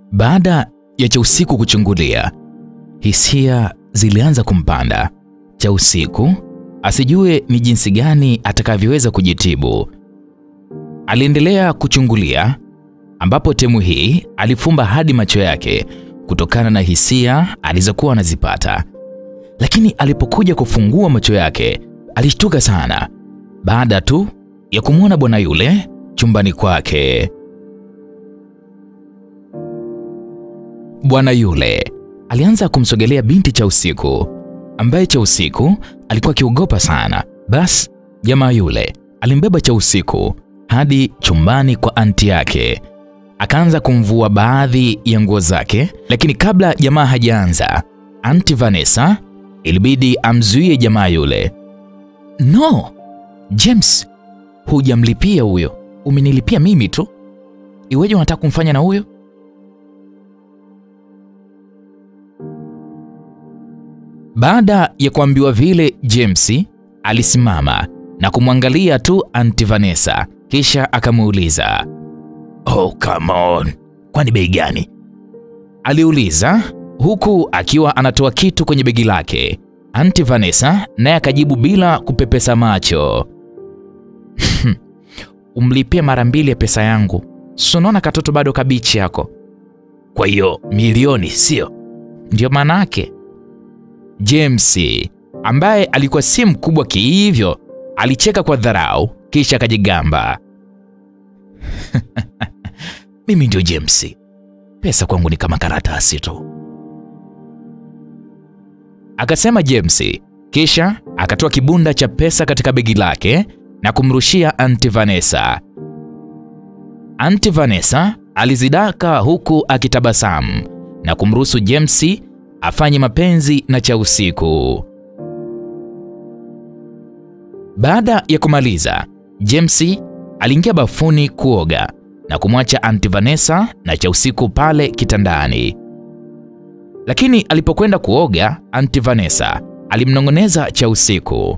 Baada ya cha usiku kuchungulia, hisia zilianza kumpanda. Cha usiku asijue ni jinsi gani atakavyoweza kujitibu. Aliendelea kuchungulia, ambapo temu hii alifumba hadi macho yake kutokana na hisia alizokuwa anazipata. Lakini alipokuja kufungua macho yake alishtuka sana baada tu ya kumwona bwana yule chumbani kwake. Bwana yule alianza kumsogelea binti cha usiku ambaye cha usiku alikuwa akiogopa sana. Bas, jamaa yule alimbeba cha usiku hadi chumbani kwa anti yake, akaanza kumvua baadhi ya nguo zake, lakini kabla jamaa hajaanza, anti Vanessa ilibidi amzuie jamaa yule. No, James, hujamlipia huyo, umenilipia mimi tu. Iweje unataka kumfanya na huyo? Baada ya kuambiwa vile, James alisimama na kumwangalia tu Aunti Vanessa, kisha akamuuliza, "Oh, come on. Kwani bei gani?" Aliuliza huku akiwa anatoa kitu kwenye begi lake. Aunti Vanessa naye akajibu bila kupepesa macho, umlipie mara mbili ya pesa yangu, si unaona katoto bado kabichi yako. Kwa hiyo milioni, sio? Ndio maana yake. James ambaye alikuwa si mkubwa kihivyo alicheka kwa dharau, kisha akajigamba, mimi ndio James, pesa kwangu ni kama karatasi tu, akasema James, kisha akatoa kibunda cha pesa katika begi lake na kumrushia Aunti Vanessa. Aunti Vanessa alizidaka huku akitabasamu na kumruhusu James afanye mapenzi na cha usiku. Baada ya kumaliza, James aliingia bafuni kuoga na kumwacha Aunti Vanessa na cha usiku pale kitandani. Lakini alipokwenda kuoga, Aunti Vanessa alimnong'oneza cha usiku,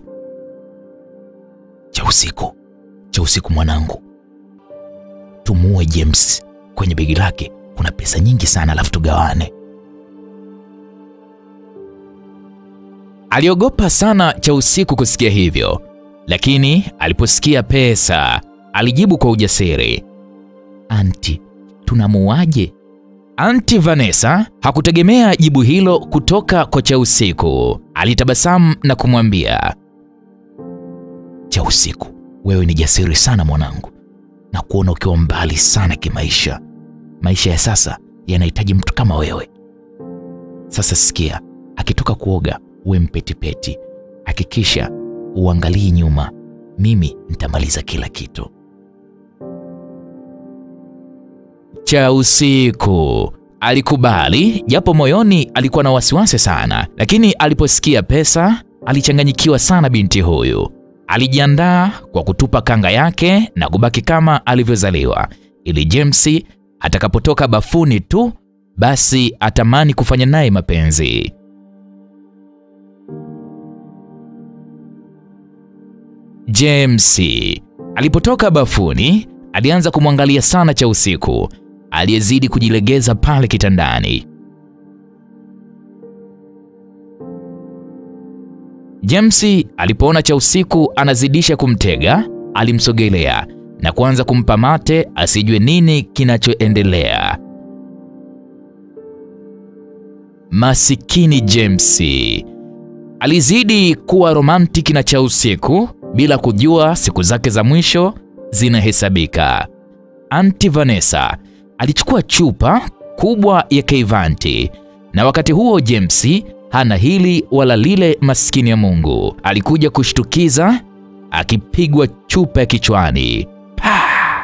cha usiku, cha usiku mwanangu, tumuue James. Kwenye begi lake kuna pesa nyingi sana, alafu tugawane. Aliogopa sana cha usiku kusikia hivyo, lakini aliposikia pesa alijibu kwa ujasiri, anti, tunamuaje? Anti Vanessa hakutegemea jibu hilo kutoka kwa cha usiku. Alitabasamu na kumwambia, cha usiku, wewe ni jasiri sana mwanangu, na kuona ukiwa mbali sana kimaisha. Maisha ya sasa yanahitaji mtu kama wewe. Sasa sikia, akitoka kuoga uwe mpetipeti, hakikisha uangalii nyuma, mimi nitamaliza kila kitu. Cha usiku alikubali, japo moyoni alikuwa na wasiwasi sana, lakini aliposikia pesa alichanganyikiwa sana. Binti huyu alijiandaa kwa kutupa kanga yake na kubaki kama alivyozaliwa, ili James atakapotoka bafuni tu basi atamani kufanya naye mapenzi. James alipotoka bafuni alianza kumwangalia sana cha usiku aliyezidi kujilegeza pale kitandani. James alipoona cha usiku anazidisha kumtega, alimsogelea na kuanza kumpa mate asijue nini kinachoendelea. Masikini James alizidi kuwa romantiki na cha usiku bila kujua siku zake za mwisho zinahesabika. Aunti Vanessa alichukua chupa kubwa ya Keivanti, na wakati huo James hana hili wala lile. Maskini ya Mungu alikuja kushtukiza akipigwa chupa ya kichwani. Pah!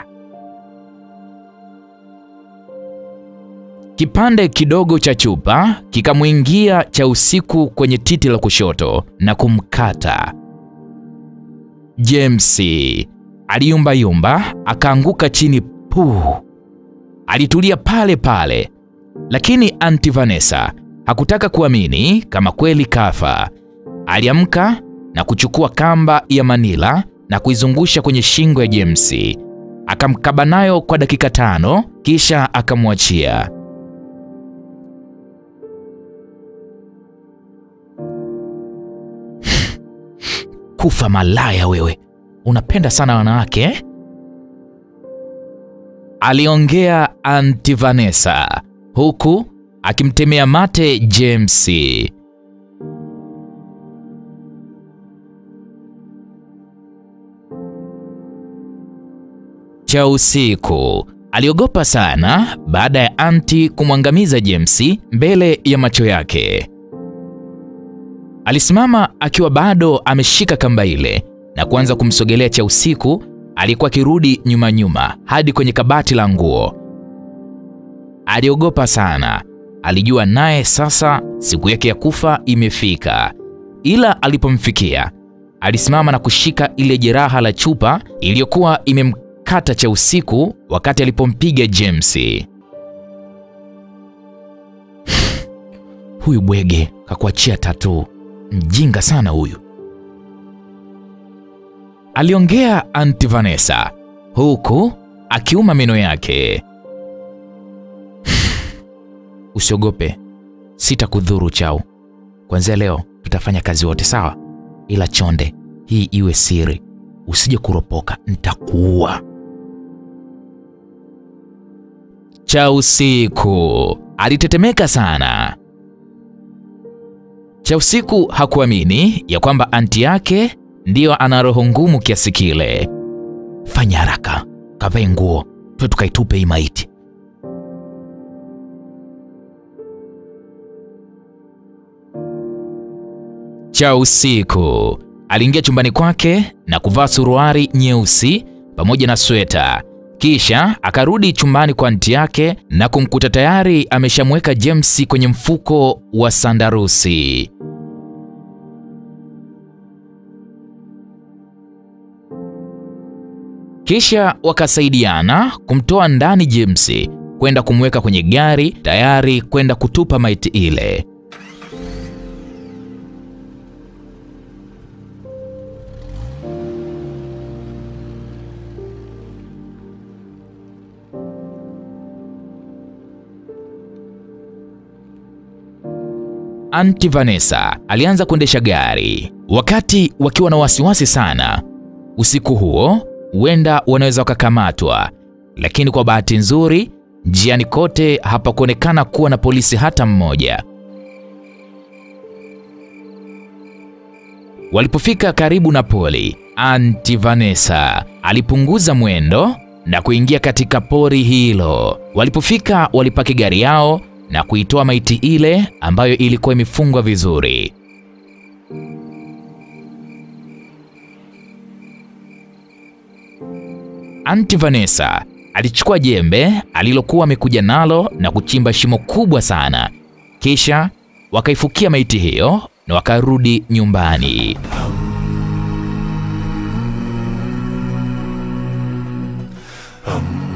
Kipande kidogo cha chupa kikamwingia cha usiku kwenye titi la kushoto na kumkata. James aliyumbayumba akaanguka chini puu. Alitulia pale pale, lakini Aunti Vanessa hakutaka kuamini kama kweli kafa. Aliamka na kuchukua kamba ya Manila na kuizungusha kwenye shingo ya James, akamkaba nayo kwa dakika tano, kisha akamwachia. Kufa malaya wewe, unapenda sana wanawake eh? Aliongea Aunti Vanessa huku akimtemea mate James. Cha usiku aliogopa sana baada ya anti kumwangamiza James mbele ya macho yake. Alisimama akiwa bado ameshika kamba ile na kuanza kumsogelea cha usiku alikuwa akirudi nyuma nyuma hadi kwenye kabati la nguo. Aliogopa sana, alijua naye sasa siku yake ya kufa imefika, ila alipomfikia alisimama na kushika ile jeraha la chupa iliyokuwa imemkata cha usiku wakati alipompiga James. Huyu bwege kakuachia tatu, mjinga sana huyu, aliongea Aunti Vanessa huku akiuma meno yake. Usiogope, sitakudhuru Chau. Kuanzia leo tutafanya kazi wote sawa, ila chonde, hii iwe siri, usije kuropoka, nitakuua. Cha usiku alitetemeka sana. Cha usiku hakuamini ya kwamba anti yake ndiyo ana roho ngumu kiasi kile. Fanya haraka, kavae nguo, tuwe tukaitupe hii maiti. Cha usiku aliingia chumbani kwake na kuvaa suruari nyeusi pamoja na sweta, kisha akarudi chumbani kwa anti yake na kumkuta tayari ameshamweka James kwenye mfuko wa sandarusi. Kisha wakasaidiana kumtoa ndani James kwenda kumweka kwenye gari tayari kwenda kutupa maiti ile. Aunti Vanessa alianza kuendesha gari wakati wakiwa na wasiwasi sana. Usiku huo huenda wanaweza wakakamatwa, lakini kwa bahati nzuri njiani kote hapakuonekana kuwa na polisi hata mmoja. Walipofika karibu na poli, Aunti Vanessa alipunguza mwendo na kuingia katika pori hilo. Walipofika walipaki gari yao na kuitoa maiti ile ambayo ilikuwa imefungwa vizuri. Aunti Vanessa alichukua jembe alilokuwa amekuja nalo na kuchimba shimo kubwa sana, kisha wakaifukia maiti hiyo na wakarudi nyumbani. Um.